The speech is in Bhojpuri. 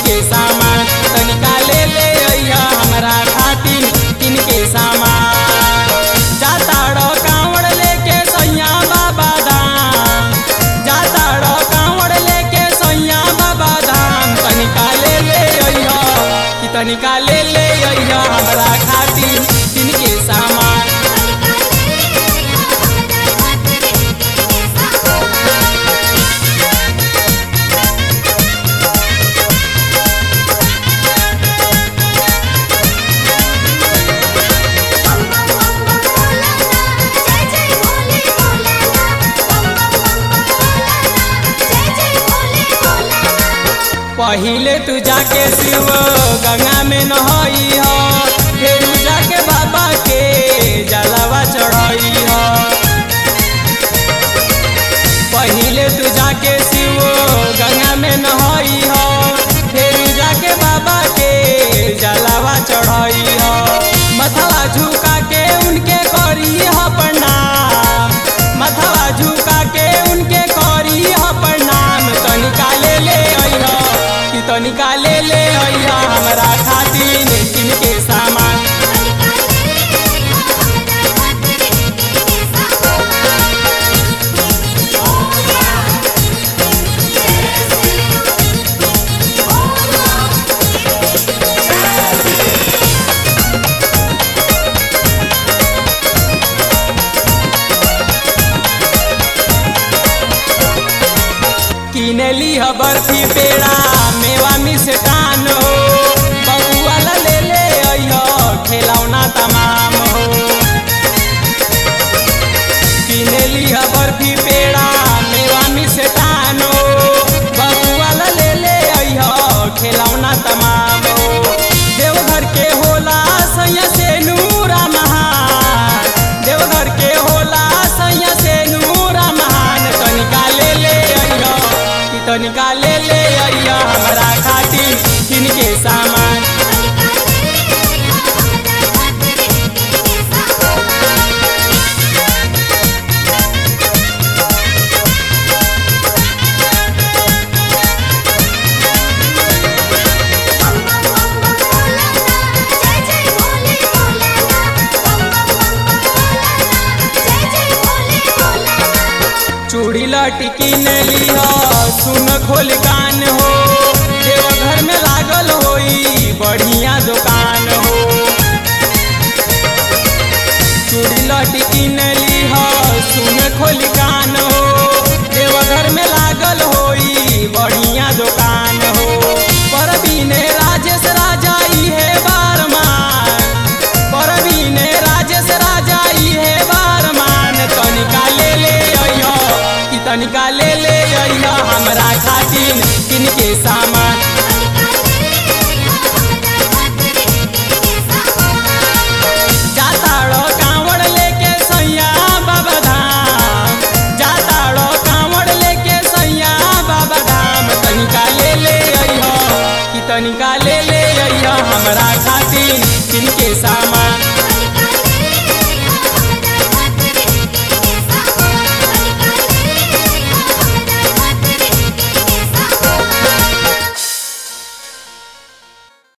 के सामान तनिका ले ले अइहा हमरा खातिर किन के सामान जाताड़ कांवड़ लेके सैया बाबा धाम जाताड़ कांवड़ लेके सैया बाबा धाम तनिका ले ले अइहा कि तनिका ले ले अइहा हमरा खातिर किन के सामान बम बम बम बम भोलाना जय जय भोले भोलाना बम बम बम बम भोलाना जय जय भोले भोलाना पहिले तू जाके शिव गंगा में नहई हो फिर जाके बाबा के जलवा चढ़ई हो पहिले तू जाके शिव गंगा में नहई हो फिर जाके बाबा के जलवा चढ़ई हो मथवा झुका के उनके करी हो प्रणाम मथवा झुका के उनके करी हो प्रणाम तनिका ले ले अइहा कि तनिका ले ले अइहा हमरा खातिर किन के सामान किनली ह बर्फी पेड़ा मेवा मिष्ठान हो बबुआ ला ले ले अइह खिलौना तमाम हो किनली ह बर्फी पेड़ा मेवा मिष्ठान हो बबुआ ला ले ले अइह खिलौना तमाम हो देवघर के होला सैया से नूरा महान देवघर के होला सैया से नूरा महान तनिका ले ले अइह कि तनिका ले ले अइह हमरा खातिर किनके सामान बम बम बम बम भोलाना जय जय भोले भोलाना बम बम बम बम भोलाना जय जय भोले भोलाना चूड़ी लटकी ने लिह सुन खोल कान हो देवघर में लागल होई बढ़िया दुकान हो चूड़ी लटकी ने लिह सुन खोल कान हो देवघर में लागल होई बढ़िया दुकान हो परवीने राजेश राजा इहे बारमान परवीने राजेश राजा इहे बारमान तनिका ले ले अइह कि तनिका ले ले अइह हमरा खातिर किनके सामान जाताड़ो कांवड़ लेके सैया बाबा धाम जाताड़ो कांवड़ लेके सैया बाबा धाम तनिका ले ले अइह कि तनिका